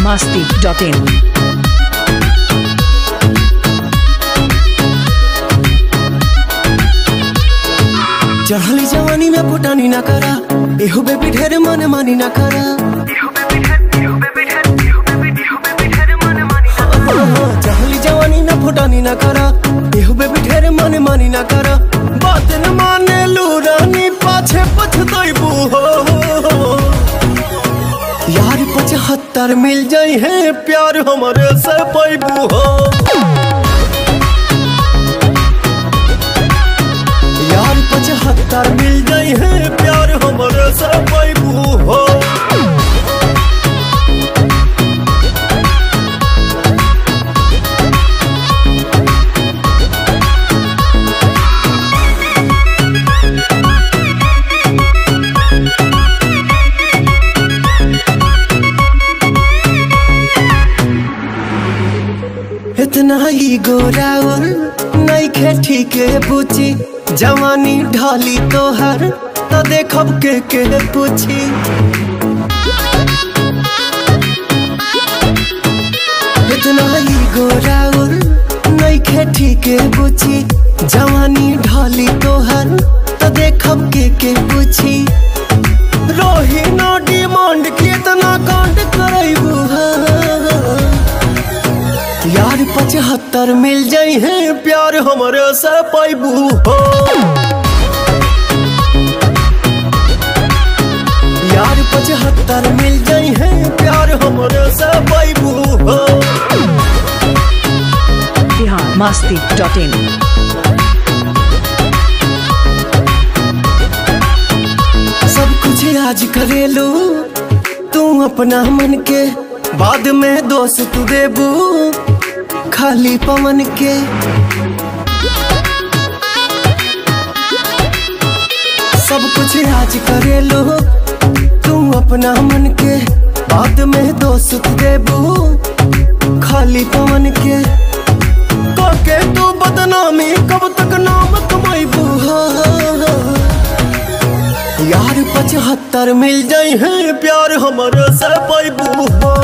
masti.in. चढ़ली जवानी में फुटानी ना करा एहो बेबी ढेर मन मानी ना करा चढ़ली जवानी ना फुटानी ना करा एहो बेबी ढेर मन मानी ना करा बात न माने लू रानी पाछे पछताइबू हो यार पचहत्तर मिल जाई है प्यार हमारे से पैबू हो यार पचहत्तर मिल जाई है प्यार हमारे से पैबू हो इतना ही गोरावर नईखे ठीके पूछी जवानी ढाली तोहर तो देखब के के पूछी इतना ही गोरावर नईखे ठीके पूछी जवानी ढाली तोहर तो देखब के के पूछी रोही नो डिमांड कितना कांड करैबू यार पचहत्तर मिल जाई है प्यार हमारे से पैबू हो यार पचहत्तर मिल जाई है प्यार हमारे से पैबू हो Bihar masti.in. सब कुछ आज करेलू तू अपना मन के बाद में दोस्त तू देबू खाली पवन के सब कुछ आज करेलू तू अपना मन के बाद में दोस्त तू देबू खाली पवन के के तू बदनामी कब तक नाम कमाइबू यार पचहत्तर मिल जाई है प्यार हमारे से पैबू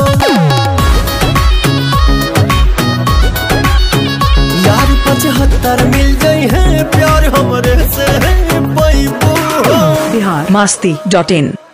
यार पचहत्तर मिल जाई है प्यार हमारे से पैबू Bihar masti.in.